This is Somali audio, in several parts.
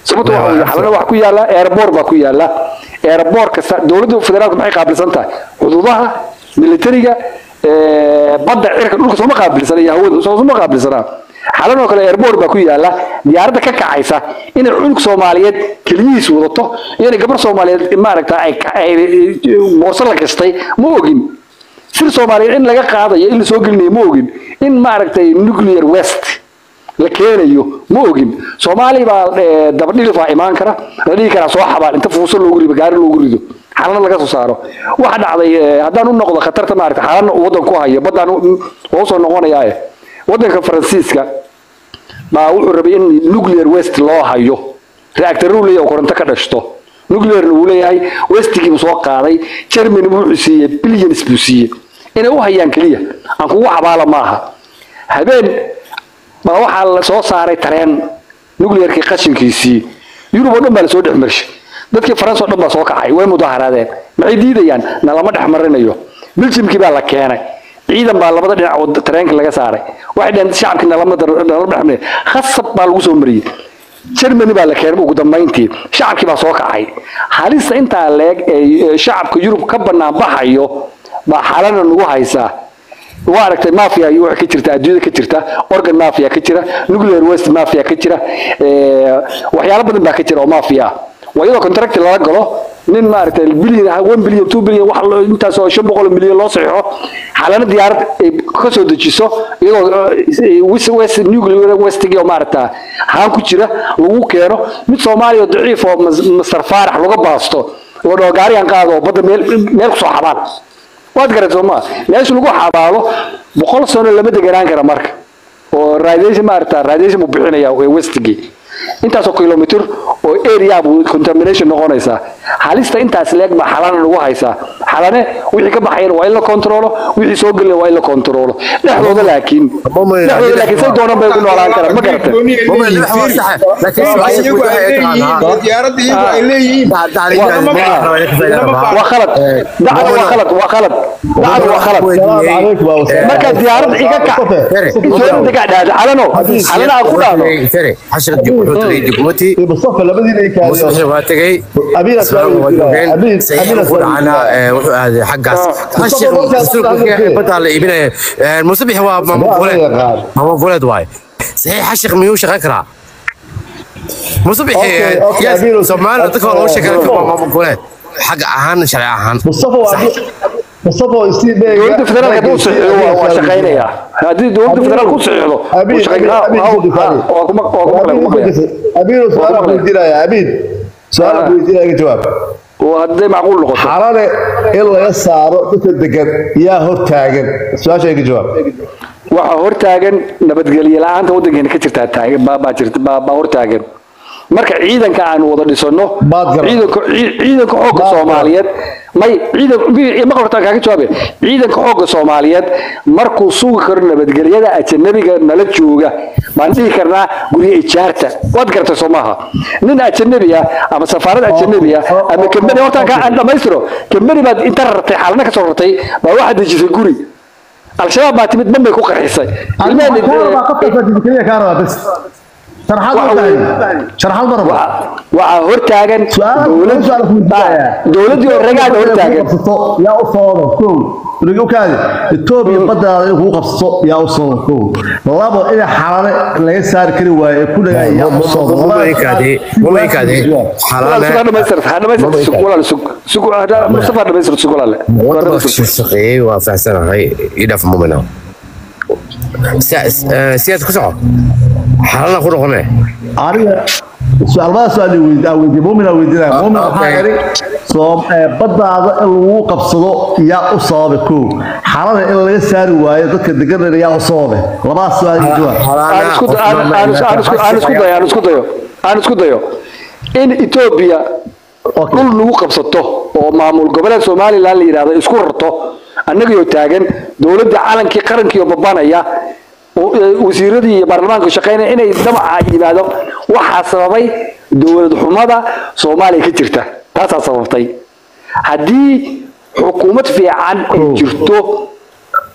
sababta waxa weeye xalana wax ku yaala airport baa ku yaala airport kasta dowladda federaalka maxay qaabilsan tahay xuduudaha militariga ee, badda cirka dhulka sooma qaabilsana iyo hawada sooma qaabilsanaa xalan oo kale airport baa ku yaala diyaaradda ka kacaysa inay cunug soomaaliyeed keliyihiis wadato iyo inay gabar soomaaliyeed maaragta ay ay boorso la gastay ma ogin sir soomaaliyeed in laga qaadayo in la soo gelinayo ma ogin in maaragtay nuclear west la keenayo ma ogin soomaali baa eh, dabadhilif baa imaan kara la dhihi karaa soo xabaal inta fuuso loogu rido gaari loogu rido xalana laga soo saaro waxa dhacday eh, haddaan u noqdo khatarta maaragta xalana uu waddan ku hayo baddaan u- waa usoo noqonayaa waddanka faransiiska baa wuxuu rabay in nuclear west loo hayo reactor uu leeyahay oo koronto ka dhashto nuclearna uu leeyahay westigii buu soo qaaday germany buu wuxuu siiyey billions buu siiyey inay u hayaan keliya aan kugu xabaala maaha habeen baa waxaa la soo saaray tareen nuclearkii qashinkiisii yurub oo dhan baa lasoo dhex marshay dadkii faransa oo dhan baa soo kacay way mudaharaadeen maxay diidayaan na lama dhex marinayo biljimkii baa la keenay ciidan baa labada dhinac oo tareenka laga saaray waxay dhaheen shacabkii nalama dar- nalama dhex marin khasab baa lagu soo mariyey germany baa la keenay ugu dambayntii shacabkii baa soo kacay halista intaa leeg ee ee shacabka yurub ka bannaan baxayo baa xalana nagu haysaa waa aragtay mafia iyo waxa ka jirta adduunyada ka jirta organ mafia ka jira nuclear waste mafia ka jira ee, waxyaalo badan baa ka jira oo mafia ah waa iyadoo contract lala galo nin maaragtay billion ah, one billion two billion wax loo- intaas oo shan boqol oo milyan loo saxiixo xalana diyaarad ay ka soo dejiso iyadoo eh, west west nuclear westigii oo maaragta haan ku jira lagu keeno mid soomaaliya oo daciif oo mas- masar faarax laga baasto oo dhaho gaarigan qaado oo badda meel meel kusoo xabaan waad garan soo maa meesha lagu xabaalo boqol sano lama deganaan kara marka oo radiation maarata radiation buu bixinaya ee westigii intaasoo kilomitr oo area buu contamination noqonaysaa halista intaas leeg baa xalana lagu haysaa xalane wixii ka baxayna waa in la kontrolo wixii soo gelina waa in la kontrolo dhexdooda laakiin dhexdooda laakiin say doonaan bay ugu noolaan karaan ma garatay iyagu ay leeyihiin diyaaradda iyagu ay leeyihiin waa khalad dacada waa khalad waa khalad dacada waa khalad marka diyaarad iga kac dowladda ka dhahda xalano xalana aan ku dhahdo mustafa labadiina ay kaadiyeen waa tegay Abiina Islaan soo waa joogeen. Abiin- Saxiix Abiina ku soo dhacana ee, wuxuu aaday xaggaas Xashir rasuulka badaa la iibinaya Ee, musabix waa maamul goboleed yaqaan. maamul goboleed waaye saxiix xashir miyuu shaqayn karaa musabix Okay, okay, Abiin- soomaali dadka waa loo sheegan Mustafa. waa maamul goboleed xagga ahaan sharci ahaan mustafa waa mustafa waa isii dheega dowladda federaalka hadduu saxiixo waa- waa shaqaynayaa haddii dowladda federaalka u saxiixdo wuu shaqayn- ha- ha- waa kuma waa kuma kale kuma kale abiin su'aal Waa ku kuma weydiinaya abiin su'aal ku weydiinaya ka jawaab oo hadday macquul noqoto xalale in laga saaro dadka degan yaa hor taagan su-aasha ka jawaab waxaa hortaagan nabadgelye la-aanta waddankeena ka jirtaa taagan baa baa jirta baa baa hortaagan marka ciidanka aan wada dhisano Baad garan. ciidanka cii- ciidanka xoogga Baad garan. soomaaliyeed may ciidan mi- ma hortaan kaaga jawaabe ciidanka xoogga soomaaliyeed markuu sugi karo nabadgelyada ajanabiga nala jooga baan dhihi karnaa guryo ijaarta waad garatay soo maaha nin ajanabi ah ama safaarad ajanabi ah ama kambani hortaan kaa aan dhammaystiro kambani baad inta rartay xaalana ka soo rartay baa waxaad dejisay guri al-shabaab baa timid dhan bay ku qarxisay ilmaheen waxaa hortaagan dowladii oo ragaada hortaagan yaa u sababa kow rigukaadi etoobiya baddaada in kugu qabsato yaa u sababa kow labo in xalale laga saari kari waayo ee ku dhagaa yaa u sababa mumaykaade mumaykaade xalaana mustafa dhamaystir sug walaale wadada shaqeeyay waa faahsanahay idhaaf mumina siyaad ku soco xalana ku noqone aniga su-aalmada su-aal weydiin weydiin muumina weydiinaya muumin waxaa yidhi soo ee, baddaada in lagu qabsado yaa u sababa kow xalada in laga saari waayo dadka deganana yaa u sababe labadaas su-aal iyo jawaab aan isku aan- aan isku- aan isku- aan isku dayo aan isku dayo aan isku dayo in etoobiya dhul lagu qabsato oo maamul goboleed somalilan la yidhahdo isku rarto annagayoo taagan dowladda calankii qarankii oo babanaya oo, eh, wasiiradii iyo baarlamaanka shaqeynaya inay damaca yimaado waxaa sababay dowlad xumada soomaaliya ka jirta taasaa sababtay haddii xukuumad fiican ay jirto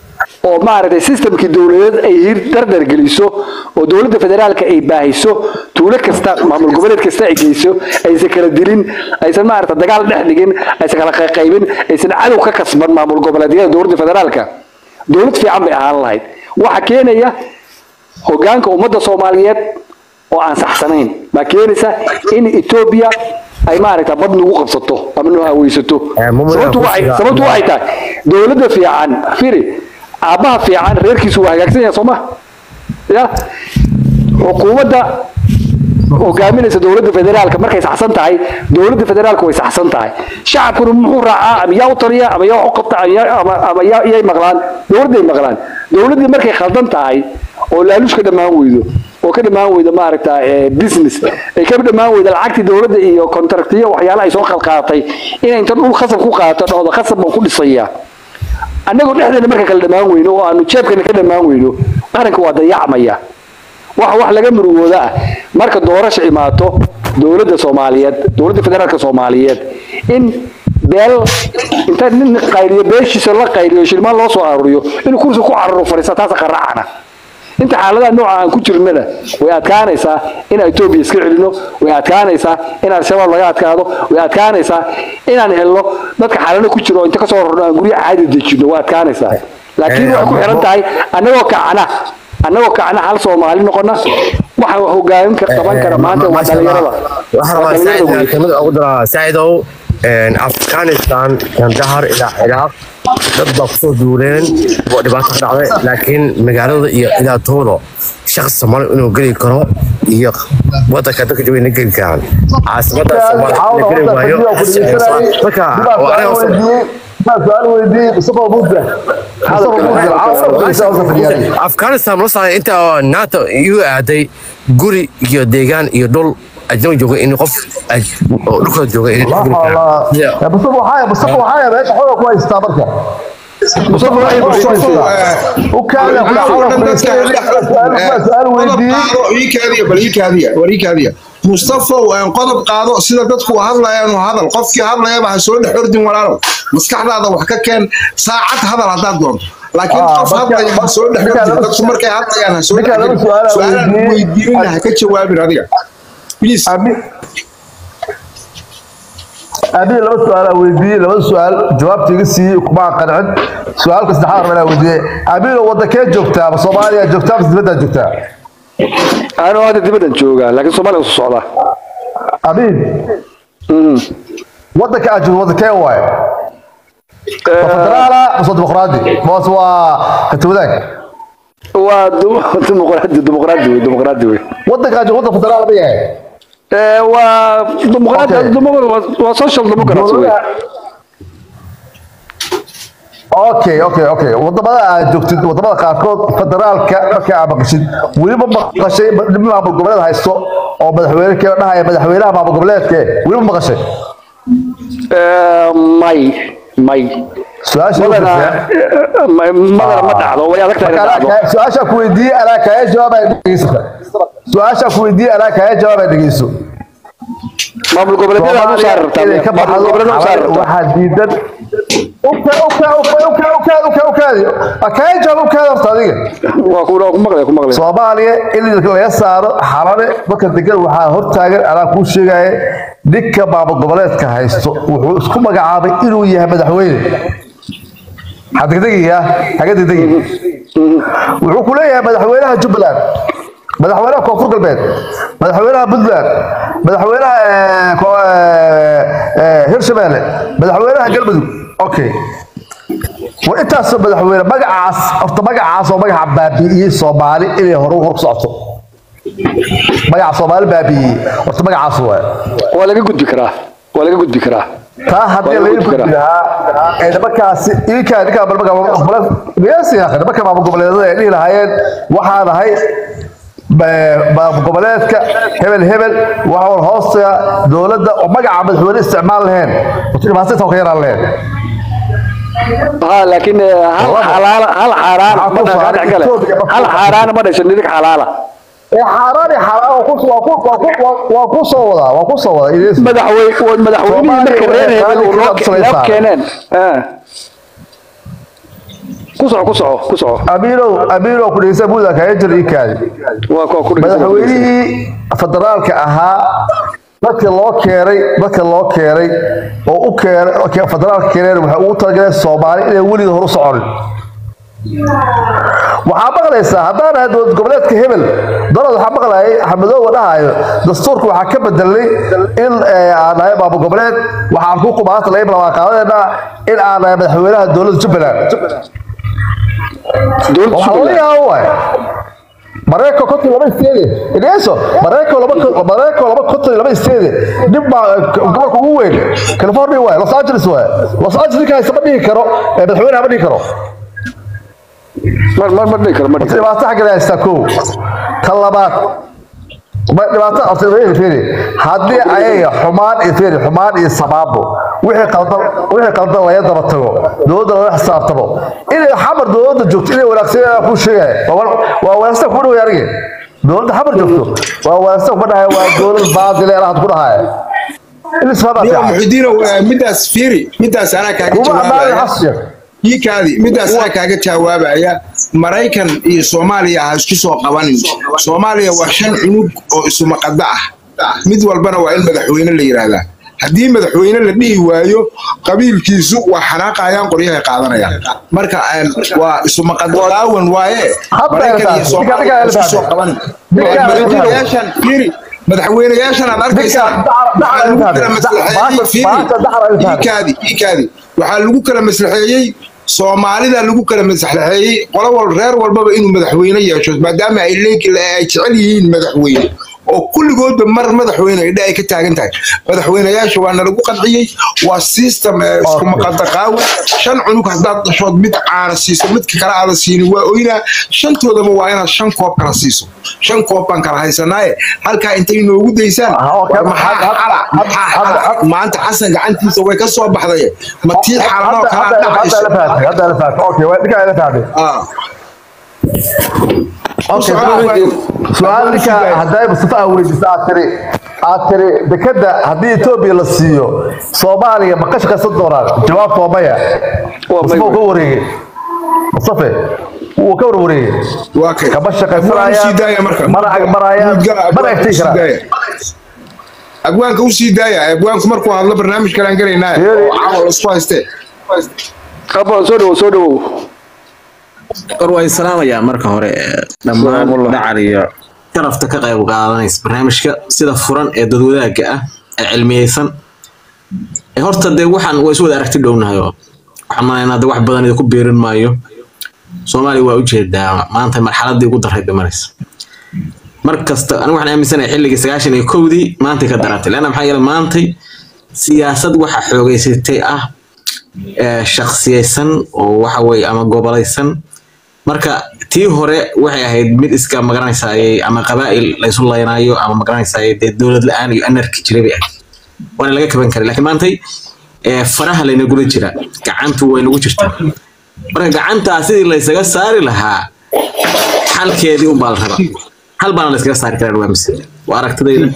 oo maaragtay systemkii dowladeed ay hir dardar geliso oo dowladda federaalka ay baahiso tuulo kasta maamul goboleed kasta ay geyso aysan kala dilin aysan maaragta dagaal dhex dhigin aysan kala qayqaybin aysan cadow ka kasban maamul goboleedyada dowladda federaalka dowlad fiican bay ahaan lahayd waxa keenaya hogaanka ummadda soomaaliyeed oo aan saxsanayn baa keenaysa in etoobiya ay maaragta bad nagu qabsato ama nu haweysato Eh, mumul- sababtu waxay sababtu waxay tahay dowladda fiican firi aabbaha fiican reerkiisu waa hagaagsan yahay soo ma ya xukuumadda hogaaminaysa dowladda federaalka markay saxsan tahay dowladda federaalka way saxsan tahay shacabkuna muxuu raacaa ama yaa u taliya ama yaa wax u qabta ama yaa- ama- ama yaa- yay maqlaan dowladday maqlaan dowladdii markay khaldan tahay oo laaluush ka dhammaan weydo oo ka dhammaan weydo maaragta eh, business ay ka dhammaan weydo lacagtii dowladda iyo contractiyo waxyaala ay soo khalqaadatay inay inta dhul khasab ku qaadato dhahdo khasab baan ku dhisayaa annagoo dhexdeena marka kala dhammaan weyno oo aanu jeebkana ka dhammaan weyno qaranka waa dayacmaya waxa wax laga murugooda ah marka doorasho imaato dowladda soomaaliyeed dowladda federaalka soomaaliyeed in beel inta nin qayriyo beeshiisa la qayriyo shilmaan loo soo aruuriyo inuu kursi ku cararo fadhiista taasa qaracana inta xaaladaha nooca aan ku jirnana way adkaanaysaa inaan etoobiya iska celino way adkaanaysaa in al-shabaab laga adkaado way adkaanaysaa inaan helno dadka xaalado ku jiro oo inta kasoo rorno aan guryaha caadi dejino way adkaanaysaa laakiin waxay ku xiran tahay annagoo kacana annagoo kacna hal soomaali noqona waxa hogaamin ka qaban kara maanta waa dhalinyarada waxaan Waa rabaa dhalinyarada saaciid wey. kelmada ugu daraa saaciidow afghanistan kandahar ilaa ciraaq dad baa kusoo duuleen oo dhibaato ka dhacday laakiin magaalada iyo idaatooda shakhsi soomaali inuu geli karo iyo wadanka dadka jooga inay geli karaan caasimada soomaali la geli waayo marka waa aniga soo- سؤال ويدي مصطفى بوزة مصطفى بوزة afghanistan la saaray inta nato igu aaday guri iyo deegaan iyo dhul ajnabi jooga in qof aj- oo dhulkooda jooga inay geli karaan يا مصطفى حاجة مصطفى حاجة بقيت حوله كويس تابرك مصطفى حاجة كويس وكان يقول حوله سؤال ويدي iikaadiya bal iikaadiya war iikaadiya mustafow aan qodob qaado sida dadku hadlayaan oo hadal qofkii hadlayaba ha soo dhex ordin walaalow maskaxdaada wax ka keen saacad hadal haddaad doonto laakiin Ah, qof marka- hadlaya ha soo dhex marka ordin laba dadku su- markay hadlayaan ha soo marka dhex laba ordin su'aal aan su-aalaan weydiiyey. weydiinina ha ka jawaabin adiga please أبي أبي لما سؤال ويدي لما سؤال جواب تيجي ما قنعت سؤال كس دحار من ويدي أبي لو ودكين جوكتا بصوماليا جوكتا بس بدها جوكتا anuu hadda dibaddan joogaa laakiin soomaaliya usoo socdaa أبي ودك أجل ودكين واي فدرالا بس ديمقراطي بس هو كتب ذاك waa du- dimuqraadi dimuqraadi wey dimuqraadi wey ودك أجل ودك فدرالا بيه Eh, waa dimuqraadi Okay. dimuqraadi waa- waa social democrats wey اوكي اوكي اوكي wadamada aad joogtid wadamada qaarkood federaalka marka aad maqashid weliba maqashay nin maamul goboleed haysto oo madaxweyne kee dhahaya madaxweynaha maamul goboleedke weliba maqashay Eh, may may su-aasha madana eh, ma- madana ma dhacdo way adag tahay inay dhacdo su-aasha ku weydiiyey anaa kaaga jawaab ay dhegeysata su-aasha ku weydiiyey anaa kaaga jawaab ay dhegeyso maamul goboleedyada aad u saari rabtaa inay ka maamul baxdo goboleedyada u saari rabtaa waxaa diidan uka uka uka uka uka uka ukaadi kaaga jawaab ukaadi horta adiga waa ku waa ku maqlaya ku maqlaya soomaaliya in laga saaro xalale dadka degan waxaa hortaagan anaa kuu sheegaya ninka maamul goboleedka haysto wuxuu isku magacaabay inuu yahay madaxweyne ha degdegiya haga degdegi wuxuu ku leeyahay madaxweynaha jubbaland madaxweynaha koonfur galbeed madaxweynaha puntland madaxweynaha eh, ko- eh, eh, hirshabeelle madaxweynaha galmudug okay war intaasoo madaxweyne magacaas horta magacaas oo magaca baabi'iyey soomaali inay hore hor ku socoto magaca soomaali baabi'iyey horta magacaas waay waa laga gudbi karaa waa laga gudbi karaa taa haddii Waa laga lagu gudbi gudbi lahaa ee nimankaasi idinkaa idinkaa bal magaca maamul goboleed miyaasi akhi nimanka maamul goboleedada ay dhihi lahaayeen waxaan ahay ba- maamul goboleedka hebel hebel waxaan hoosta dowladda oo magaca madaxweyne isticmaal lahayn horta dhibaato intaa ka yaraan lahayn ها لكن هل حلال هل حرام ما دخل كله هل حرام ما دش نديك حلاله ee xaaraan iyo xalaal waa ku waa ku waa ku waa ku soo wadaa waa ku soo wadaa idiin madaxweyne madaxweyne marka reer hebel uu loo keeneen ah ku soco ku soco ku soco amiinow amiinow ku dhegeysa buuda kaga jiro ii kaadi waa kuwa ku dhegeysan madaxweynihii federaalka ahaa dadka loo keenay dadka loo keenay oo u keenay oo ke- federaalka keeneen waxay ugu talagaleen soomaali inay weliga hor u soconin waxaa maqlaysaa haddaan ahay dowlad goboleedka hebel dalad waxaa maqlayay axmedoowa dhahayo dastuurka waxaa ka bedelay in eh, aan nahay maamul goboleed waxaan ku qubaanta laga ballanqaadadeena in aan nahay madaxweynaha dowladda jubbaland dowladda waxaa laga Somaliland yaaba waay mareykanka konton laba isteede ineeso mareykanka laba mareykanka laba konton laba isteede nin baa eh, gobolka ugu weyn california waay los angeles waay los angeles ninka haysta ma dhihi karo eh, madaxweynaha ma dhihi karo mar mar mar dhihi karo mar dhihi karo dhibaato xagga haystaa kow ta labaad ma- dhibaato horta fiiri fiiri haddii ayaga xumaan iyo fiiri xumaan iyo sabaabo wixii qaldan wixii qaldan laga daba tago dowladda laga xisaabtamo inay xamar dowladda joogto inay wanaagsan yahay ku sheegaya waa wan- waa wanaagsan kuma dhawaay anige dowladda xamar joogto waa wanaagsan kuma dhahaya waa dowlad baadile alaad ku dhahaya in isfahmaa niyo fiican muxudiinow eh, midaas fiiri midaas anaa kaaga kuma ammaanay jawaabaya xasya ii kaadi midaas anaa kaaga jawaabaya maraykan iyo soomaaliya ha isku soo qabanin soomaaliya waa shan cunug oo isumaqada ah mid walbana waa in madaxweyne la yidhaahdaa haddii madaxweyne la dhihi waayo qabiilkiisu waa xanaaqayaan qoryahay qaadanayaan marka een, waa isumaqadaqaawan waaye Hadda maraykan iyo elbaab. soomaaliya ha isku soo qabanin Ninka- madaxweynayaashan fiiri madaxweynayaashan aad arkaysaa Ninka- dacar- waxaa lagu kala dacar- maslaxeeyey fiiri maanta dacar ay tahay. iikaadi iikaadi waxaa lagu kala maslaxeeyey soomaalida lagu kala maslaxeeyey qolo wal reer walbaba inuu madaxweyne yeesho maadaama ay leeg- ay jecel yihiin madaxweyne oo kulligoodba mar madaxweyne idha ay ka taagan tahay madaxweynayaasha waa nalagu qanciyey waa system ee isku maqadaqaawe shan cunug haddaad dhashood mid caana siiso midka kale aada siinin waa oynaa shantoodaba waa inaad shan koob kala siiso shan koob baan kala haysanaaye halkaa intay noogu daysaan Ah, okay. war maxaa Had- had- xala had- maxaa had- xala had- maanta xasan gacantiisa way ka soo baxday ma tii xalanoo hadda kalaa hadda dhacayso la fahatay hadda la fahatay okay waa ninka la fahatay Ah. Okay, Socod. su-aal ninka hadday mustafa aa weydiisa aad tiri aad tiri dekeda haddii etoobiya la siiyo soomaaliya ma ka shaqaysan doonaan jawaabta waa maya Waa may mustafa uu ka wey. wareegay mustafe wuu ka warwareegay waa kay kama Abwaan shaqaysanayaan usii daaya marka mana agmarayaan Guudgala, mana abwaanka egtay usii karaan daaya. abwaanka usii daaya abwaanku markuu hadlo barnaamij kalaan gelaynaa Yeeri. oo caawa lasku haystee Abba, soo dhawow soo dhawow war waa islaamayaa marka hore eh, dhammaan Salaamullah. dhacar iyo sharafta ka qayb qaadanaysa barnaamijka sida furan ee dadwadaaga ah ee cilmiyeysan Eh, horta dee waxaan waa isu wada aragti dhownahay oo waxaan maleynaa de wax badan idinku beerin maayo soomaaliya waa ujeedaa maanta marxaladii ugu daray dhimanaysa mar kasta anigu waxaan aaminsanahay xilligii sagaashan iyo kowdii maantay ka darantay leanna maxaa yeele maantay siyaasad waxa xoogeysatay ah eh, shakhsiyeysan oo waxa weeye ama gobolaysan marka tii hore waxay ahayd mid iska magaranaysaay ama qabaa'il laysu laynaayo ama magaranaysaay dee dowlad la-aan iyo anarki jiray bay ahayd waana laga kaban karay laakiin maantay eh, faraha laynagula jira gacantu way nagu jirtaa marka gacantaa sidii laysaga saari lahaa xalkeedii unbaa la rabaa hal baana layskaga saari karaa waa mise waa aragtidayda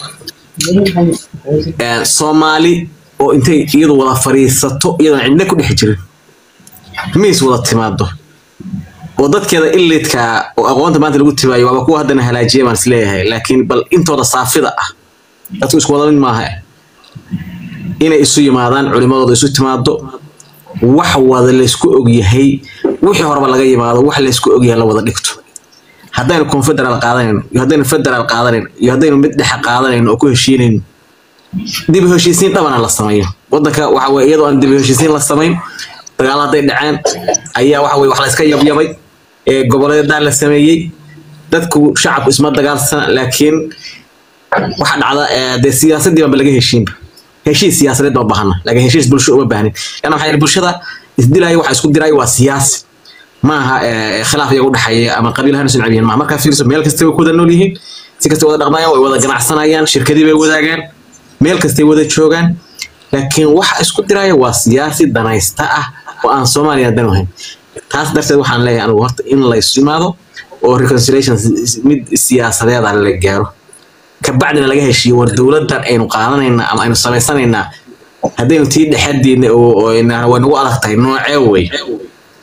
Eh, soomaali oo intay iyadu wada fadhiisato iyadoon cidna ku dhex jirin miis wada timaado oo dadkeeda ilidka oo aqoonta maanta lagu tibaayo waaba kuwa haddana halaajiya baan isleeyahay laakiin bal intooda saafida ah dadku isku wada mid maaha inay isu yimaadaan culimadooda isu timaado wax wada laysku ogyahay wixii horeba laga yimaado wax laysku ogyahay la wada dhigto haddaynu confederal qaadanayno iyo haddaynu federal qaadanayno iyo haddaynu mid dhexe qaadanayno oo ku heshiinayno dib u heshiisiin dhabana la sameeyo wadanka waxa weye iyadoo aan dib u heshiisiin la samayn dagaal hadday dhaceen ayaa waxa weye wax la iska yabyabay ee goboleedaa la sameeyey dadku shacabku isma dagaalsana laakiin waxa dhacda ee, dee siyaasadii baanba laga heshiinba heshiis siyaasadeed baa bahana laakiin heshiis bulsho uma baahnin yana waxaa yidhi bulshada isdilaayo waxa isku diraayo waa siyaasi maaha ee, khilaaf iyaga udhexeeya ama qabiil ahaan isu necab yihiin maaha markaa fiirso meel kasta way ku wada nool yihiin si kasta wada dhaqmayaan way wada ganacsanayaan shirkadii bay wadaagaan meel kastay wada joogaan laakiin waxa isku diraya waa siyaasi danaysta ah oo aan soomaaliya dan ahayn taas darteed waxaan leeyahay anigu horta in laysu yimaado oo reconciliation si- mid siyaasadeeda la gaaro kabacdina laga heshiiyo war dowladan aynu qaadanaynaa ama aynu samaysanaynaa haddaynu tii dhexadiina oo oo ina- way nagu adag tahay noocee wey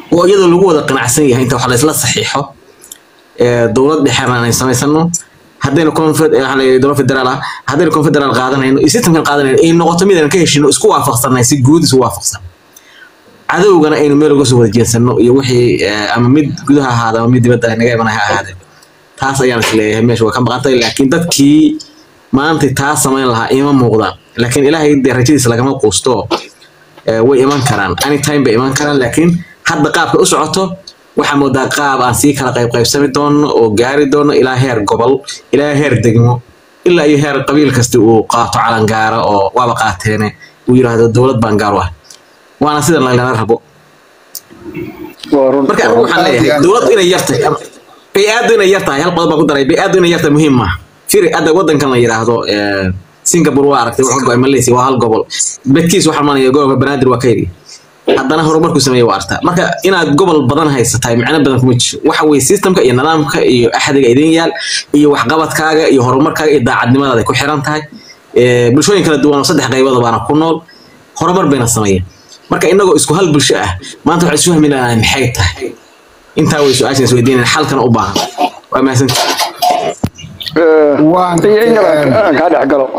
oo iyadoo lagu wada qanacsan yahay inta wax la isla saxiixo ee, dowlad dhexena ay samaysano haddaynu confed- eh, waxaa la yidhi dowlad federaal ah haddaynu confederaal qaadanayno iyo systemkan qaadanayno ay noqoto mid aan ka heshino isku waafaqsanay si guud isu waafaqsan cadowgana aynu meel uga soo wada jeensano iyo wixii eh, ama mid gudaha ahaada ama mid dibadda naga imanaya ha ahaadee taas ayaan isleeyahay meesha waa ka maqantay laakiin dadkii maanta taa samayn lahaa ima muuqdaan laakiin ilaahay dee rajadiisa lagama quusto eh, way iman karaan anytime bay iman karaan laakiin hadda qaabka u socoto waxaa moodaa qaab aan sii kala qayb qaybsami doono oo gaari doono ilaa heer gobol ilaa heer degmo ilaa iyo heer qabiil kasta uu qaato calangaara oo waaba qaateene uu yidhaahdo dowlad baan gaar u ah waana sida laylana rabo waa run marka anigu waxaan leeyahay dowladdu inay yar tahay ama- bay-aaddu inay yar tahay hal qodob baan ku daray bay-aaddu inay yar tahay muhiim maaha firi hadda waddankan la yidhaahdo eh, singapore waa aragtay wuxuu go'ay malaysia waa hal gobol bedkiis waxaa manaya gobolka banaadir waa ka yidhi haddana horumarku sameeye waa artaa marka inaad gobol badan haysatahay macno badan kuma jiro waxa weye systemka iyo nidaamka iyo axdiga idin yaal iyo waxqabadkaaga iyo horumarkaaga iyo daacadnimadaada ku xiran tahay Eh, bulshooyin kala duwan oo saddex qaybood baana ku nool horumar bayna sameeyeen marka inagoo isku hal bulsho ah maanta waxaan isu hamilahay maxay tahay intaa way su-aashan is weydiinayaan xalkana u baahan waa mahadsanti Eh, Waan- iyo in yar aan- aan kaa dhex galo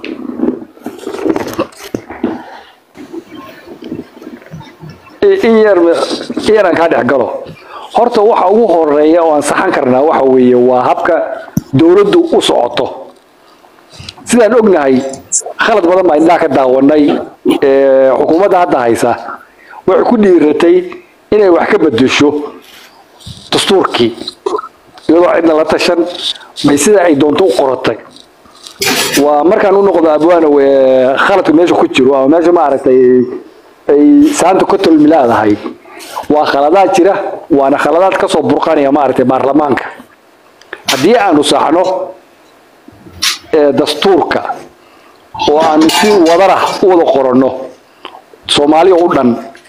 I- in yar in yar aan kaa dhex galo horta waxa ugu horeeya oo aan saxan karnaa waxa weeye waa habka dowladdu u socoto sidaan ognahay khalad badan baa indhaha ka daawanay ee, xukuumadda hadda haysa waxay ku dhiiratay inay wax ka bedesho dastuurkii iyadoo cidna la tashan bay sida ay doonto u qoratay waa markaan u noqdo abwaanow ee khaladka meesha ku jiro ama meesha maaragtay ay saanta ka tolmilaadahay waa khaladaad jira waana khaladaad kasoo burqanaya maaragtay baarlamaanka haddii aanu saxno ee dastuurka oo aanu si wadara u wada qoranno soomaali oo u dhan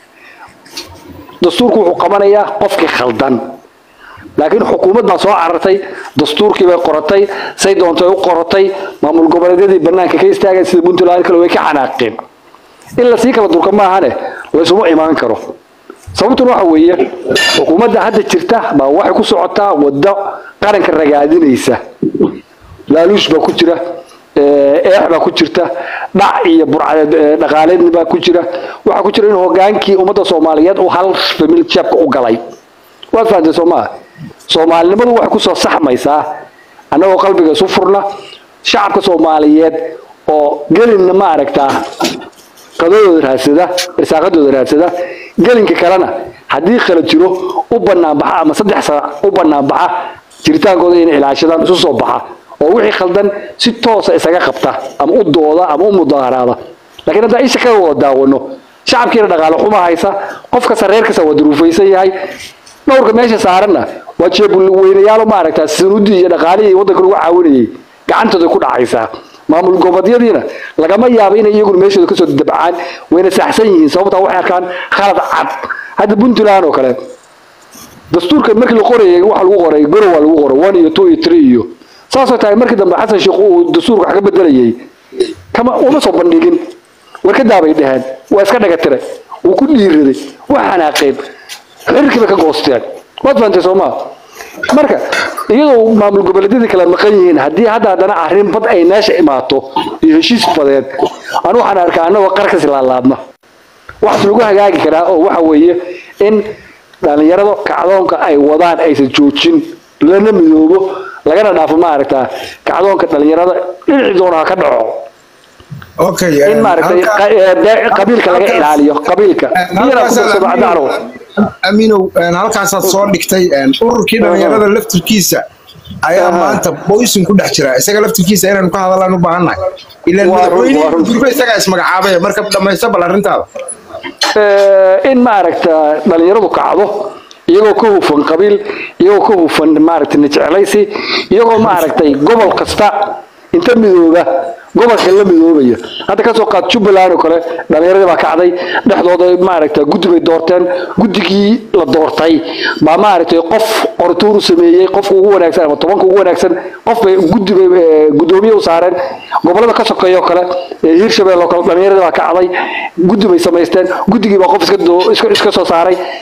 dastuurku wuxuu qabanayaa qofkii khaldan laakiin xukuumad baa soo carartay dastuurkii bay qoratay say doontay u qoratay maamul goboleedyadii banaanka ka istaageen sida puntland kale way ka xanaaqeen in lasii kala durka maahane laysuma imaan karo sababtuna waxa weeye xukuumadda hadda jirta baa waxay ku socotaa waddo qaranka ragaadinaysa laaluush baa ku jira ee, eex baa ku jirta dhac iyo burcadeed ee, dhaqaaleedni baa ku jira waxaa ku jira in hogaankii ummadda soomaaliyeed uu hal famil jeebka u galay waad fahamtay soo maa soomaalinimadu waxay kusoo saxmaysaa annagoo qalbiga isu furna shacabka soomaaliyeed oo gelinna ma aragtaa qadadooda raadsada irsaaqadooda raadsada gelinka kalena haddii kala jiro u banaanbaxa ama saddex saac u banaanbaxa jiritaankooda inay ilaashadaan isu soo baxa oo wixii khaldan si toosa isaga qabta ama u dooda ama u mudaaharaada laakiin haddaan isha ka wada daawano shacabkiina dhaqaale xuma haysa qof kasta reer kasta waa duruufaysan yahay dhowrka meesha saaranna waa jeebulweynayaalo maaragtaa sanuudii iyo dhaqaalihii waddanka lagu caawinayay gacantooda ku dhacaysaa maamul goboleedyadiina lagama yaabo inay iyaguna meeshooda kasoo dabcaan wayna saxsan yihiin sababtaa waxay arkaan khalad cad hadda puntland oo kale dastuurka markii la qorayay waxa lagu qoray gorow waa lagu qoray one iyo two iyo three iyo saasoo tahay markii dambe xasan sheekh uu dastuurka wax ka bedelayay kama uma soo bandhigin warkadaa bay dhaheen waa iska dhaga tiray wuu ku dhiiraday waa xanaaqeen xiriirkii bay ka goosteen waad fahantay soo maa marka iyadoo maamul goboleedyadii kala maqan yihiin haddii hadda haddana arrin bad ay meesha imaato iyo heshiis badeed anu waxaan arkaa annagoo qarkas laalaadna waxaas lagu hagaagi karaa oo waxa weeye in dhalinyarada kacdoonka ay wadaan aysan joojin lana midoobo lagana dhaafo maaragtaa kacdoonka dhalinyarada dhinacii doona ha ka dhaco okay in maaragtay qa- ee, bee- qabiilka laga ilaaliyo qabiilka iyana ku darsado caddaanow aminow halkaasaad soo dhigtay ururkii dhalinyarada laftirkiisa ayaa Aha. maanta boysin ku dhex jira isaga laftirkiisa inaynu ka hadallaan u baahannahay ilaan Waa run, waa madaxweyne run. gurbe isagaa ismagacaabaya marka dhamaysta bal arrintaada Eh, in maaragta dhalinyaradu kacdo iyagoo ka hufan qabiil iyagoo ka hufan maaragta najeclaysi iyagoo maaragtay gobol kasta inta midooba gobolka la midoobaya hadda kasoo qaad jubbaland oo kale dhalinyaradii baa kacday dhexdooda maaragta guddi bay doorteen guddigii la doortay baa maaragtay qof qortuur u sameeyey qofka ugu wanaagsan ama tobanka ugu wanaagsan qof bay guddi bay eh, guddoomiye u saareen gobolada ka sokeeya oo kale ee hiirshabelle oo kale dhalinyaradii baa kacday guddi bay samaysteen guddigii baa qof iska doo- iska iska soo saaray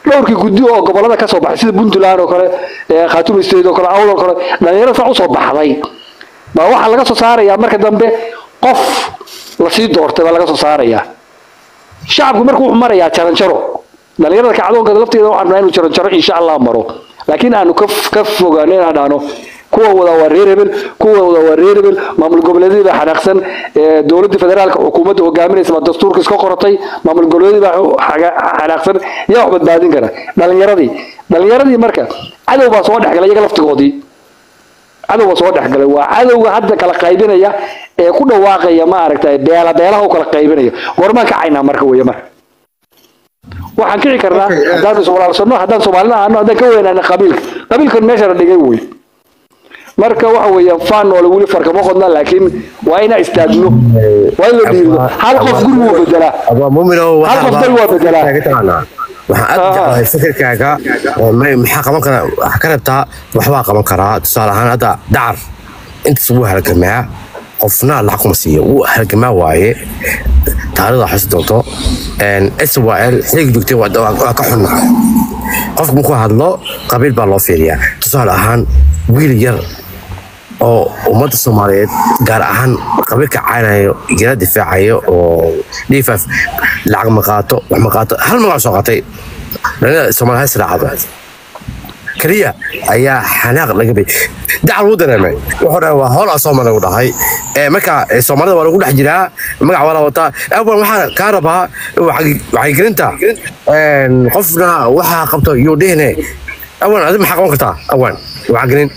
dhowrkii guddi oo gobolada ka soo baxay sida puntland oo kale ee khaatuma state oo kale awd oo kale dhalinyarada saa usoo baxday baa waxaa laga soo saarayaa marka dambe qof lasii doortay baa laga soo saarayaa shacabku marka wuxuu marayaa jaranjaro dhalinyarada kacdoonka lafteeda waxaan rabnaa inuu jaranjaro insha allah maro laakiin aanu ka ka fogaano inaan dhahno kuwa wada waa reer hebel kuwa wada waa reer hebel maamul goboleedyadii baa xanaaqsan ee dowladda federaalka xukuumadda hogaaminaysa baa dastuurka iska qoratay maamul goboleedyadii baa xaga- xanaaqsan yaa wax badbaadin kara dhalinyaradii dhalinyaradii marka cadow baa soo dhexgalay iyaga laftigoodii cadowga soo dhexgalay waa cadowga hadda kala qaybinaya ee ku dhawaaqaya ma aragtay beela beelaha u kala qaybinaya goormaan kacaynaa marka weeye marka waxaan kici karnaa Okay, eh. haddaan iswalaalsano haddaan soomaalina ahno haddaan ka weynaana qabiilka qabiilkan meesha la dhigay wey marka waxa weeye faan noole weli farkama qodna laakiin waa inaa istaagno waa in la dhiirdo hal qof guri wuu bedelaa abaa muminow Hal qof dal waa bedelaa. waxaan aad Ah. jeclahay fikirkaaga oo ma- maxaa qaban kara waxaa ka rabtaa waxbaa qaban karaa tusaale ahaan hadda dacar intaas wuu halgamaa qofna lacag kuma siiyo wuu halgamaa waaye taarikhda xasi doonto swl xiliga joogtay waa waa ka xunna qofku markuu hadlo qabiil baa loo fiiriyaa tusaale ahaan wiil yar oo ummadda soomaaliyeed gaar ahaan qabiilka caynayo jira difaacayo oo dhiifaaf lacag ma qaato wax ma qaato hal magac soo qaatay dhallinyarada soomaaliya has raacdo keliya ayaa xanaaq laga bay dacal wuu dareemay wuxuu dhahay waa howl asoo lagu dhahay ee marka ee, soomaalida waa lagu dhex jiraa magac waa la wataa awan waxaan kaa rabaa wacyi- wacyigelinta een, qofna waxaa qabto yuu dhihine awan adi maxaa qaban kartaa awan wacyigelin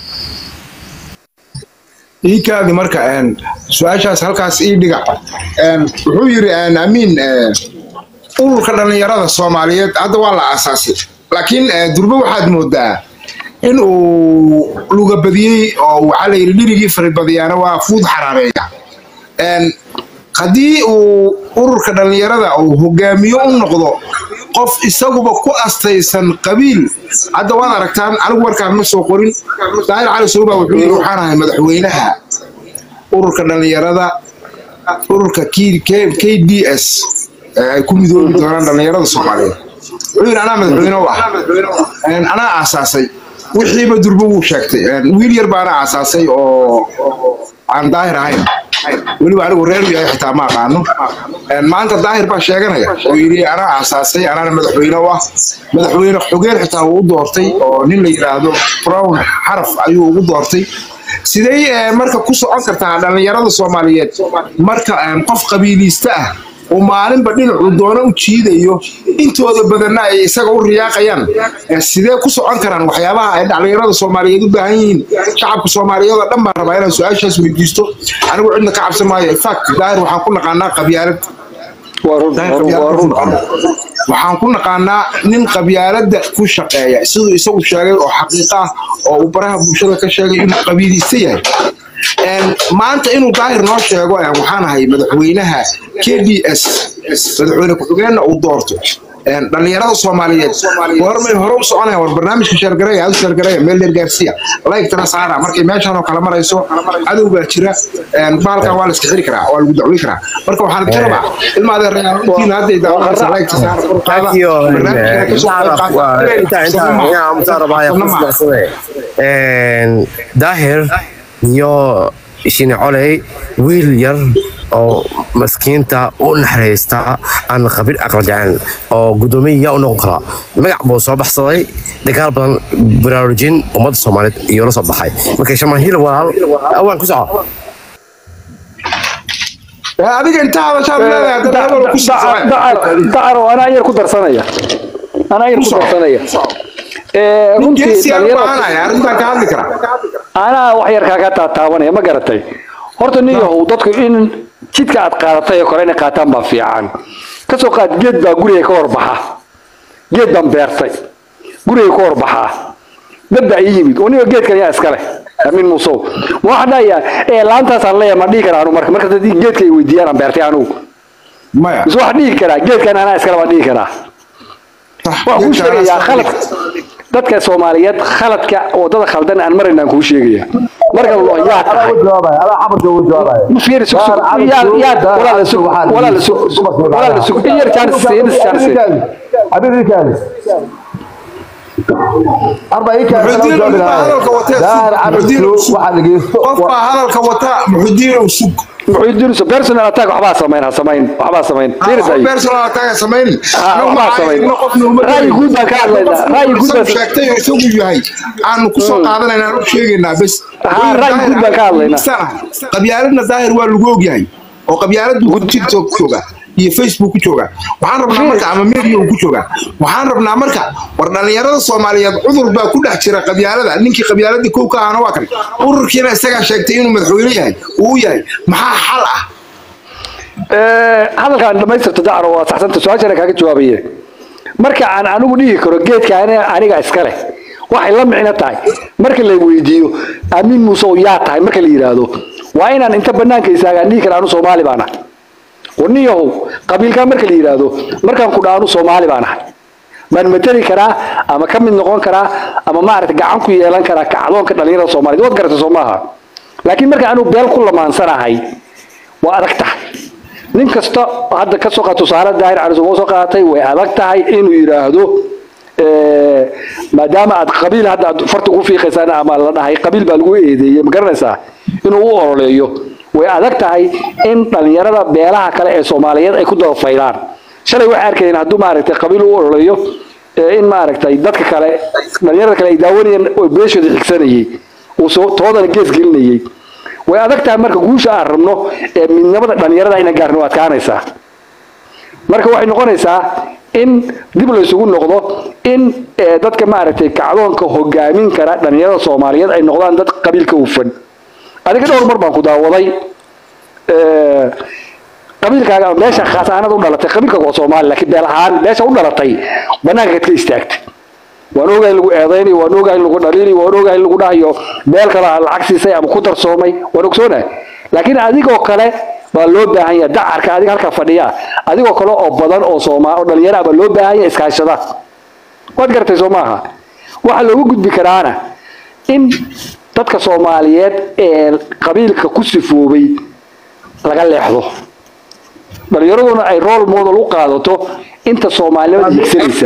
ii kaadi marka een, su-aashaas halkaas ii dhiga Een, wuxuu yidhi een, amiin ee, ururka dhallinyarada soomaaliyeed hadda waa la aasaasay laakiin ee, durbe waxaad moodaa in uu lugabadiyey oo waxaa la yidhi dhirigii faribadiyaana waa fuud xaraareeya Een, haddii uu ururka dhallinyarada uu hogaamiyo u noqdo qof isaguba ku astaysan qabiil hadda waad aragtaan anigu warkaan ma soo qorin daahir cali suuba wuxuu yidhi waxaan ahay madaxweynaha ururka dhallinyarada ururka K- K- kds ee ay ku midoobi doonaan dhallinyarada soomaaliyeed wuxuu yidhi anaa madaxweyne u ah Een, anaa aasaasay wixiiba durbo wuu sheegtay Een, wiil yar baana aasaasay oo aan daahir ahayn weliba anigu reer yahay xitaa ma aqaano Een, maanta daahir baa sheeganaya oo yidhi anaa aasaasay anaana madaxweyne u ah madaxweyne xogeen xitaa wuu u doortay oo nin la yidhaahdo brown xaraf ayuu ugu doortay sidee eh, marka ku socon kartaa dhallinyarada soomaaliyeed marka eh, qof qabiiliista ah oo maalinba dhinacuu doono u jiidayo intooda badanna ay isaga u riyaaqayaan eh, sidee ku socon karaan waxyaabaha ay dhallinyarada soomaaliyeed u baahan yihiin shacabka soomaaliyeed oo dhan baan rabaa inaan su-aashaas weydiisto anigu cidna ka cabsan maayo infact daahir waxaan ku naqaanaa qabyaalad waa run daahir waa qabyaalad run ku naqaanaa. waxaan ku naqaanaa nin qabyaaladda ku shaqeeya siduu isagu sheegay oo xaqiiqa ah oo uu baraha bulshada ka sheegay inuu qabiilista yahay Een, maanta inuu daahir noo sheego een, waxaan ahay madaxweynaha k d s madaxweyne ku-xigeenna uu doorto Een, dhallinyarada soomaaliyeed goormay hore u soconaya war barnaamijka sheergareya adu sheergareya meel dheer gaarsiiya laygtana saara markay meeshan oo kale marayso cadow baa jira Een, bahalkan waa la iska xiri karaa waa lagu dacwi karaa marka waxaan ka rabaa ilma adeerayaalkiina hadday daawanaysa laygta saara furqaada barnaamijkana ka soo qayb daahir iyo shine coley wiil yar oo maskiinta u naxariista aan qabiil aqal jecel oo gudoomiya yaa u noqon karaa magac buu soo baxsaday dagaal badan baraarujin ummadda soomaaliyeed iyo la soo baxay marka shamahiil walaal awaan ku soco adiga inta hadashaad leedahay hadda level ku socda dacar oo anaa yar ku darsanaya anaa yar ku darsanaya Ee, runtii geesiyaa u dhalinyarada- baahanaya arrintan ka hadli kara anaa wax yar kaaga taataabanaya ma garatay horta nin yahow dadku in jidka aad qaadatay oo kale inay qaataan baa fiican kasoo qaad geed baa guriga ka horbaxa geed baan beertay guriga ka horbaxaa dad baa ii yimid oo niga geedkan yaa iskale amin muusow ma waxaan dhahayaa ee laantaasaan leeyahay ma dhihi karaa anu marka marka haddii geedka ay weydiiyaan aan beertay anugu maya mise waxaan dhihi karaa geedkan anaa iskale baan dhihi karaa waan kuu sheegayaa khalad dadka soomaaliyeed khaladka wadada khaldan aan maraynaan kuu sheegaya marka lo yaa tahay ma fiiri sug sug yaa yaa walaala sug walaala sug walaala sug in yar chance in chance arba ii keen Muxuudiin jawaabi baa lahaa hadalka watee daahir Muxuudiin cabdisu sug. waxaa dhegeysto qof baa hadalka wata muxudiin sug muxuu personal attack waxbaa samayn ha samayn waxbaa samayn diirday personal attack samayn Ah, waxbaa samayn ra'yi guud baan ka hadlaynaa ra'yi guud baan sheegtay oo isagu yahay aanu ku soo qaadanaynaa aan u sheegaynaa bes Ah, ra'yi guud baan ka hadlaynaa. qabyaaladna daahir waa lagu ogyahay oo qabyaaladu ku tiktok ku jooga iyo facebook ku jooga waxaan rabnaa marka ama media uu ku jooga waxaan rabnaa marka war dhalinyarada soomaaliyeed cudur baa ku dhex jira qabyaalada ninkii qabyaaladii kow ka ahana waa kan ururkiina isagaa sheegtay inuu madaxweyne yahay uu yahay maxaa xal ah hadalkaan dhamaystirta dacro waa saxsanta su-aashana kaaga jawaabaye marka aan anigu dhihi karo geedka ani- aniga iska leh waxay la micno tahay marka la weydiiyo amiin muuse oo yaa tahay marka la yidhaahdo waa inaan inta banaanka istaagaan dhihi kara anu soomaali baan ahay warniyahow qabiilkaa marka la yidhaahdo markaan ku dhaha anu soomaali baan ahay maan mateli karaa ama ka mid noqon karaa ama maaragta gacan ku yeelan karaa kacdoonka dhalinyarada soomaaliyed waad garata soo maaha laakiin marka anu beel ku lamaansanahay waa adag tahay nin kasta hadda ka soo qaat tusaale daahir cali soo soo qaatay way adag tahay inuu yidhaahdo eh, maadaama aad qabiil hadda aad farta ugu fiiqaysaan ama la dhahay qabiil baa lagu eedeeyey ma garanaysaa inuu u ololeeyo way adag tahay in dhalinyarada beelaha kale ee soomaaliyeed ay ku dabafaylaan shalay waxay arkayeen hadduu maaragtay qabiil u ololeeyo eh, in maaragtay dadka kale dhalinyarada kale ay daawanayeen oo beeshooda xigsanayay uu soo toodana gees gelinayay way adag tahay marka guusha aan rabno ee midnimada dhalinyarada inaan gaarno waa adkaanaysaa marka waxay noqonaysaa in dib la isugu noqdo in eh, dadka maaragtay kacdoonka hogaamin kara dhalinyarada soomaaliyeed ay noqdaan dad qabiilka hufan adiga dhowr mar baan ku daawaday eh, qabiilkaaga ama meesha khaas ahaanad u dhalatay qabiilkaaga waa soomaali laakiin beel ahaan meesha u dhalatay banaanka kad ka istaagtay waan ogahay in lagu eedaynayo waan ogahay in lagu dhaliinayo waan ogahay in lagu dhahayo meel kale ha lacag siisay ama ku darsoomay waan ogsoonahay laakiin adigoo kale baa loo baahan yahay dacarka adiga halkaa fadhiya adigoo kale oo badan oo sooma oo dhalinyaro ah baa loo baahan yahay iskaashada waad garatay soo maaha waxaa loogu gudbi karaana in dadka soomaaliyeed ee qabiilka ku sifoobay laga leexdo dhalinyaraduna ay role model u qaadato inta soomaalinimada higsanaysa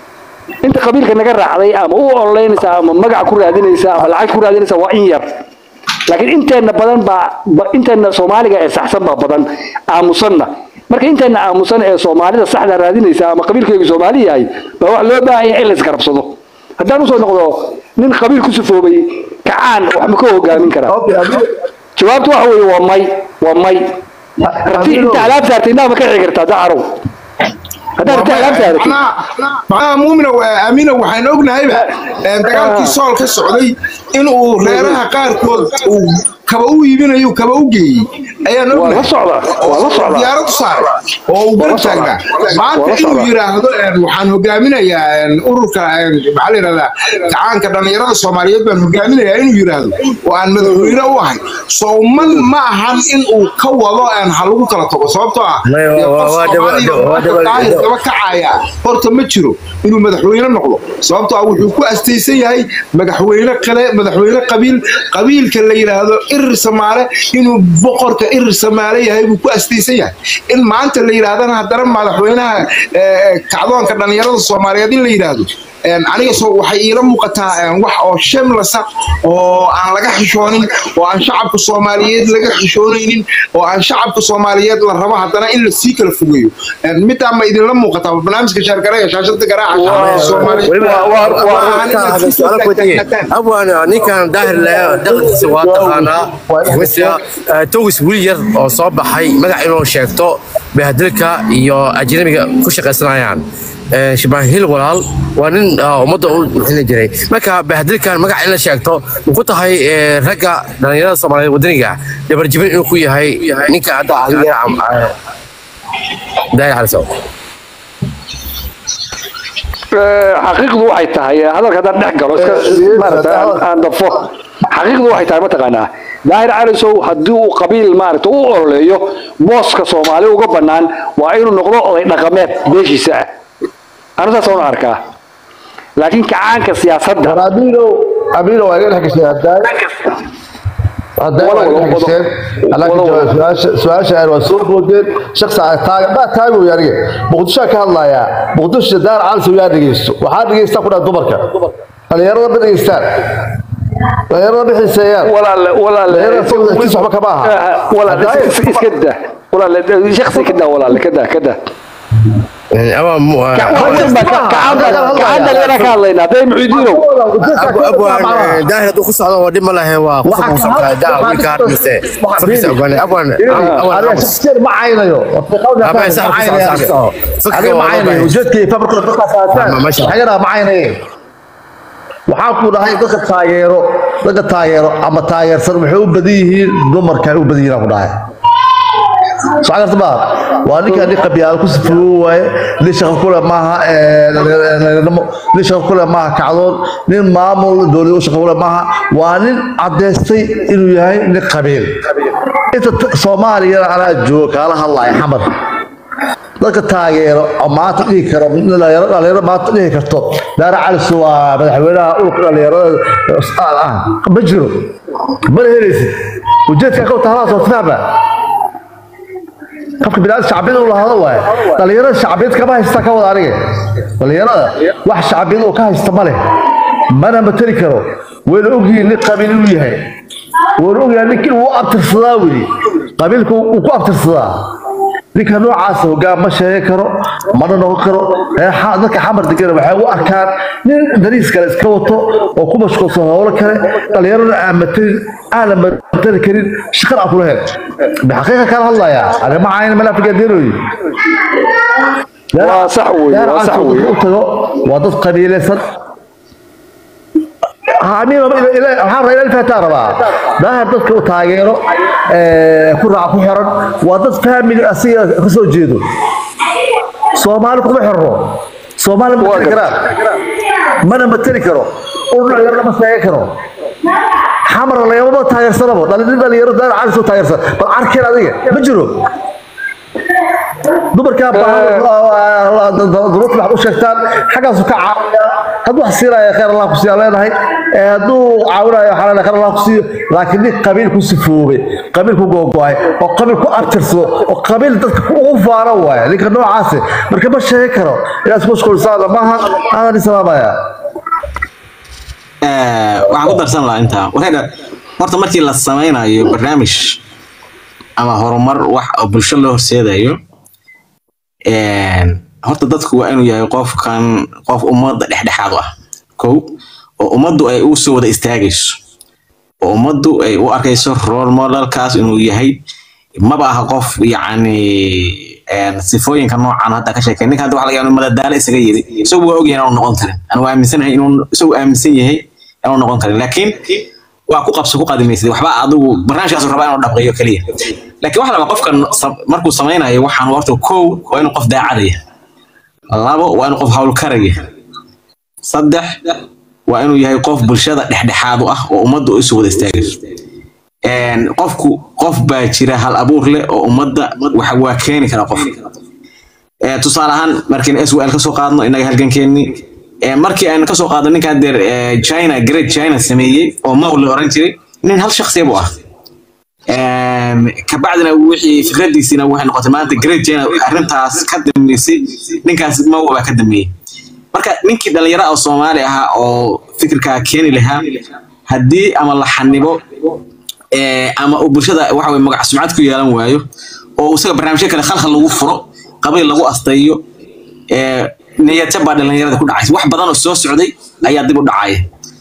inta qabiilka naga raacday ama u ololeynaysa ama magac ku raadinaysa ama lacag ku raadinaysa waa in yar laakiin inteena badan baa ba- inteena soomaaliga ee saxsan baa badan aamusanna marka inteena aamusan ee soomaalida saxda raadinaysa ama qabiilkaygu soomaali yahay baa wax loo baahan yahay in la isgarabsado haddaan usoo noqdo nin qabiil ku sifoobay kacaan wax ma ka hogaamin karaa jawaabtu waxa weeye waa may waa may rabti inta alaab saartay inaa ma ka xigi kartaa dacarow haddaad rabti alaab saaratay macnaha muumina aamina waxaan ognahayba een, dagaalkii sool ka socday in uu reeraha qaarkood uu kaba u iibinayo kaba u geeyey ayaan waa la ognahay socdaa waa la socdaa diyaarad u saaray oo uu garab taagnaa maanta Waa la inuu socdaa. yidhaahdo een, waxaan hogaaminayaa een, ururka een, maxaa la yidhahdaa gacaanka dhalinyarada soomaaliyeed baan hogaaminayaa inuu yidhaahdo oo aan madaxweyne u ahay sooman ma ahan in uu ka wado een, ha lagu kala tago sababtoo ah Maya, dee waa- qof waa daba- Soomaaliya oo waa daba- daahir daba kacaya horta ma jiro inuu madaxweyne noqdo sababtoo ah wuxuu ku astaysan yahay madaxweyne kale madaxweyne qabiil qabiilka la yidhaahdo irir samaale inuu boqorka irir samaale yahay buu ku astaysan yahay in maanta la yidhaahdana haddana madaxweynaha eh, kacdoonka dhalinyarada soomaaliyeed in la yidhaahdo een, aniga soo waxay iila muuqataa een, wax oo shemlasa oo aan laga xishoonin oo aan shacabka soomaaliyeed laga xishoonaynin oo aan shacabka soomaaliyeed la rabo haddana in la sii kala fogeeyo Een, middaa ma idinla muuqataa barnaamijka shaargaraya shaashada garaaca shacabka soomaaliyeed weliba waa- waa- ma ahan inaad si su'aalo ku tagay taagtaagnaataan. abwan ninkan daahir leh dhaqankiisa waa taqaanaa mise togis wiil yar oo soo baxay magac inuu sheegto bahadilka iyo ajnabiga ku shaqaysanayaan Ee, shibaan hil walaal waa nin ah, ummadda u bixin jiray marka bahadilkan magac in la sheegto ma ku tahay ee, ragga dhalinyarada soomaaliyeed wadaniga dhabarjibin inuu ku yahay ninka hadda adiga ah, daahir xalisow Eh, xaqiiqdu waxay tahay eh, hadalka haddaan dhex galo iska maaragta aan- aan dafo xaqiiqdu waxay tahay mataqaanaa daahir calisow haddii uu qabiil maaragta u ololeeyo booska soomaali uga bannaan waa inuu noqdo oday dhaqameed beeshiisa ah anu saas una arkaa laakiin kacaanka siyaasadda abiilow abiilow waa iga dhex gashay haddaa hadda wala- waa wala- dhegeysteen alaa ka wala- jawaab su-aasha su-aasha aan waa soo boodeen shakhsi aan taaga baa taagi wey aniga muqdishoa ka hadlayaa muqdisho daar calis yaa dhegeysto waxaa dhegeystaa ku dhaha dumarka dhalinyarada ma dhegeystaan dhalinyarada ma xiiseeyaan walaale walaale Dhalinyarada soo wadaagtiisa waxba kama aha. walaale Hadda- is- is- iska daa walaale shakhsi ka daa walaale ka daa ka daa ama mu- gacan dhalinyara ka hadlaynaa hadday muciidiinow abu abwan daahir hadduu ku socdo waa dhib ma lahayn waa ku famuusankaa daa wiilka harmise farkiisa ogaanay abwan aniga shakhsiyan ma caynayo Ama sax ku sax sax oo. Fikirka aniga ma waa loo caynayo baahan. ujeedkay fabrikada dadkaas haataan Ma- masha Allah. xagana ma caynaye waxaan ku dhahay dadka taageero dadka taageero ama taageersan waxay u badan yihiin dumarka ay u badan yihiin aan ku dhahay soo garta ma waa ninka nin qabyaalo ku sifoobo waaye nin shaqo kule maaha dhalinyarnimo nin shaqo kule maaha kacdoon nin maamul dowlad u shaqo kule maaha waa nin caddaystay inuu yahay nin qabiil inta t- soomaaliyana anaa jooga kaala hadlaya xamar dadka taageero oo maanta dhihi karo dhalinyaro dhalinyaro maanta dhihi karto daara calis waa madaxweynaha ulka dhalinyarada ustaad ah ma jiro mana helaysid ujeedka ka taalaas waa fahma qofka binaadam shacbiyad uu lahado waaye dhalinyarada shacbiyad kama haysta ka wada aniga dhalinyarada wax shacbiyad uu ka haysta ma leh mana matali karo wayna ogyihiin nin qabiil inuu yahay wayna ogyahay ninkin uu abtirsadaa weli qabiilka uu ku abtirsadaa ninka noocaasa hogaan ma sheegi karo mana noqon karo ee xa- dadka xamar degana waxay u arkaan nin dariis kale iska wato oo ku mashquulsan howlo kale dhalinyarada aan matalin aanan matali karin shaqan aan kula hel bixaqiiqa kala hadlayaa arrima cayn malaafigadeenoyi waa sax wey waa sax wey u tago waa dad qabiilaysan amiin waxaan rabaa ilaa fataa rabaa daahir dadka u taageero ee, ku raac ku xiran waa dad family asiga ka soo jeedo soomaali kuma xirro soomaali ma matali karaan mana matali karo urna yarna ma sheegi karo xamar lagama taageersanabo dhalin dhalinyaro daahir cali soo taageersan bal arkeen adiga ma jiro dumarkaa dumarta waxaad u sheegtaan xaggaasu ka caawinaya hadduu wax siinaya khayr allah ku siiya leenahay ee hadduu caawinayo waxaa leenahay khayr allah ku siiyo laakiin nin qabiil ku sifoobay qabiil ku googo'ay oo qabiil ku abtirsado oo qabiil dadka ugu faano waaye ninka noocaasi marka ma sheegi karo inaad isku mashquulsaana maaha aanan isalaamaya waxaan ku darsan lahaa intaa waxay horta markii la sameynayo barnaamij ama horumar wax oo bulsho loo horseedayo een, horta dadku waa inuu yahay qofkan qof ummadda dhexdhexaad u ah kow oo ummaddu ay u soo wada istaagayso oo ummaddu ay u arkayso role modelkaas inuu yahay maba aha qof yacni een, sifooyinka noocan hadda ka sheekay ninka hadda waxa laga yaabaa inuu madadaalo isaga yiri isagu waa ogyahay inaanu noqon karin anu waa aaminsanahay inuu isagu aaminsan yahay inaanu noqon karin laakiin waa ku qabso ku qadimaysid waxba adigu barnaamijkaas rabaa inuu dhaqeeyo keliya laakiin waxa la rabaa qofkan sam- markuu samaynayo waxaan horta kow waa inuu qof daacadaya labo waa inuu qof hawlkaraya saddex waa inuu yahay qof bulshada dhexdhexaad u ah oo ummadda isu wada istaagayso Een, qofku qof baa jira hal abuur leh oo ummadda waxa waa keeni kara qof Ee, tusaale ahaan markiin SWL kasoo qaadno inaga halgankeennii ee, markii aan kasoo qaadno ninka deer China Great China sameeyey oo Mao la oran jiray nin hal shakhsiya buu ah Een, kabacdina wixii fikradiisina waxay noqotay maanta Great China arrintaas ka dambeysay ninkaas Mao baa ka dambeeyey marka ninkii dhalinyaro ah oo Soomaali ahaa oo fikirkaa keeni lahaa haddii ama la xanibo ee, ama uu bulshada waxa weye magac sumcad ku yeelan waayo oo isaga barnaamijyo kale khalkhal lagu furo qabiil lagu astayo ee, niyadjab baa dhalinyarada ku dhacaysa wax badan oo soo socday ayaa dib u dhacaya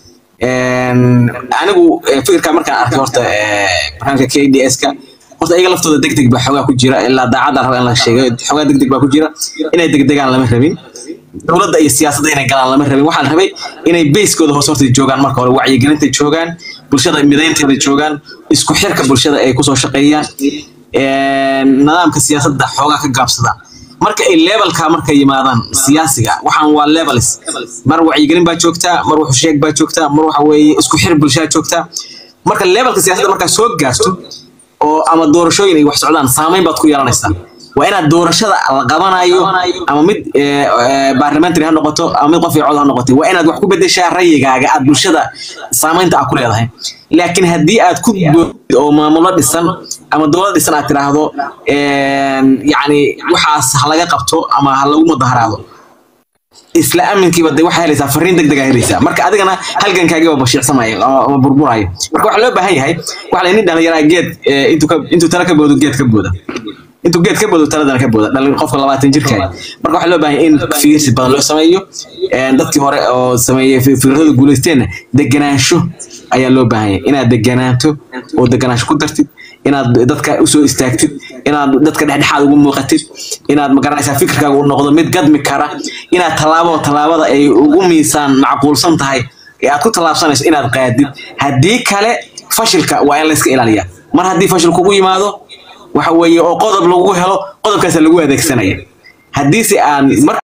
Een, anigu ee, fikirka markaan arkay horta ee, barnaamijka KDS-ka horta iyaga laftooda degdeg baa xoogaa ku jira ilaa daacadda raba in la sheego xoogaa degdeg baa ku jira inay degdegaan lama rabin dowladda iyo siyaasadda inay galaan lama rabin waxaa la rabay inay bayskooda hoos horta joogaan marka hore wacyigelinta joogaan bulshada midaynteeda joogaan isku xirka bulshada ay kusoo shaqeeyaan een, nidaamka siyaasadda xoogaa ka gaabsadaan marka ay levelka marka yimaadaan siyaasiga waxaan waa levels mar wacyigelin baa joogtaa mar wuxu sheeg baa joogtaa mar waxa weeye isku xir bulshada joogtaa marka levelka siyaasadda markaa soo gaarto oo ama doorashooyin ay wax socdaan saameyn baad ku yeelanaysaa waa inaad doorashada la qabanayo ama mid eh, eh, parliamentary ha noqoto ama mid qof iyo cod ha noqotay waa inaad wax ku bedeshaa rayigaaga aad bulshada saameynta aad ku leedahay laakiin haddii aad ku boodid oo maamulo dhisan ama dowlad dhisan aad tidhaahdo yacni waxaas ha laga qabto ama ha lagu mudaharaado isla aminkiiba de waxaa helaysaa fariin deg deg aa helaysaa marka adigana halgankaagiiba bashiicsamaya ama burburaya marka waxaa loo baahan yahay waxa la nin dhalinyaraa geed eh, intuu ka- intuu tala ka boodo geed ka booda intuu geed ka boodo taladana ka booda dhalin qofka labaatan jirkaaya marka waxaa loo baahan yahay in fiirsi badan loo sameeyo Eh, dadkii hore oo sameeyey fi- fikradooda guuleysteenna deganaansho ayaa loo baahan yahay inaad deganaato oo deganaansho ku dartid inaad dadka usoo istaagtid inaad dadka dhexdhexaad ugu muuqatid inaad magaranaysaa fikirkaaga uu noqdo mid gadmi kara inaad tallaabo tallaabada ay ugu miisaan macquulsan tahay ee aad ku tallaabsanayso inaad qaadid haddii kale fashilka waa in layska ilaaliyaa mar haddii fashil kugu yimaado waxa weeye oo qodob lagu helo qodobkaasa lagu adeegsanaya haddiise aan mar